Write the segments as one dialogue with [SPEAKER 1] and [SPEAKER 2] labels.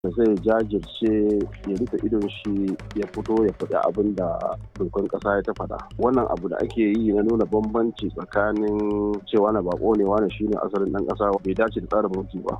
[SPEAKER 1] sai ya jajirce ya rufe idon shi ya fito ya faɗi abin da dokan ƙasa ya ta faɗa wannan abu da ake yi na nuna bambanci tsakanin cewa na bako ne wani shine asalin ɗan ƙasa bai dace da tsarin mulki ba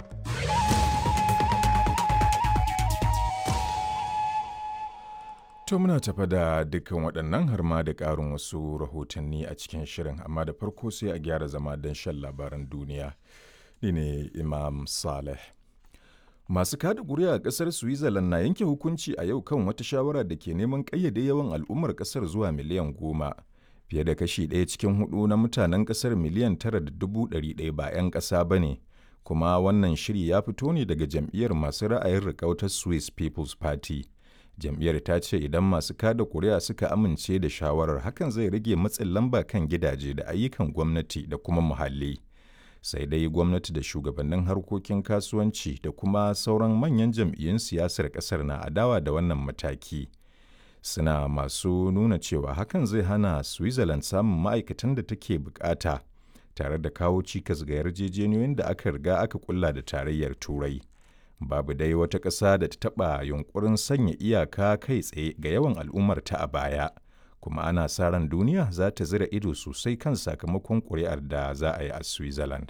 [SPEAKER 2] To muna tafa da dukkan waɗannan har ma da ƙarin wasu rahotanni a cikin shirin amma da farko sai a gyara zama don shan labaran duniya. Ni ne Imam Saleh. Masu kada ƙuri'a a ƙasar Switzerland na yanke hukunci a yau kan wata shawara da ke neman ƙayyade yawan al'ummar ƙasar zuwa miliyan goma. Fiye da kashi ɗaya cikin hudu na mutanen ƙasar miliyan tara da dubu ɗari ɗaya ba 'yan ƙasa ba ne. Kuma wannan shiri ya fito ne daga jam'iyyar masu ra'ayin riƙautar Swiss People's Party. jam'iyyar ta ce idan masu kada kuri'a suka amince da shawarar hakan zai rage matsin lamba kan gidaje da ayyukan gwamnati da kuma muhalli sai dai gwamnati da shugabannin harkokin kasuwanci da kuma sauran manyan jam'iyyun siyasar kasar na adawa da wannan mataki suna masu nuna cewa hakan zai hana switzerland samun ma'aikatan da take bukata tare da kawo cikas ga yarjejeniyoyin da aka riga aka kulla da tarayyar turai babu dai wata ƙasa da ta taɓa yunkurin sanya iyaka kai tsaye ga yawan al'ummarta a baya kuma ana sa ran duniya za ta zira ido sosai kan sakamakon ƙuri'ar da za a yi a switzerland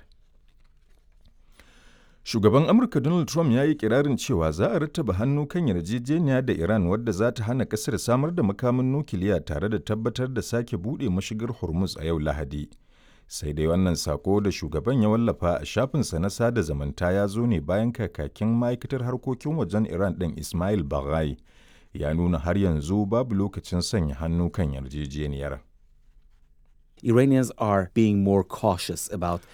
[SPEAKER 2] shugaban amurka donald trump ya yi kirarin cewa za a rattaba hannu kan yarjejeniya da iran wadda za ta hana ƙasar samar da makamin nukiliya tare da tabbatar da sake buɗe mashigar hormuz a yau lahadi sai dai wannan sako da shugaban ya wallafa a shafinsa na sada zamanta ya zo ne bayan kakakin ma'aikatar harkokin wajen iran ɗin ismail baghai ya nuna har yanzu babu lokacin sanya hannu kan yarjejeniyar
[SPEAKER 3] Iranians are being more cautious about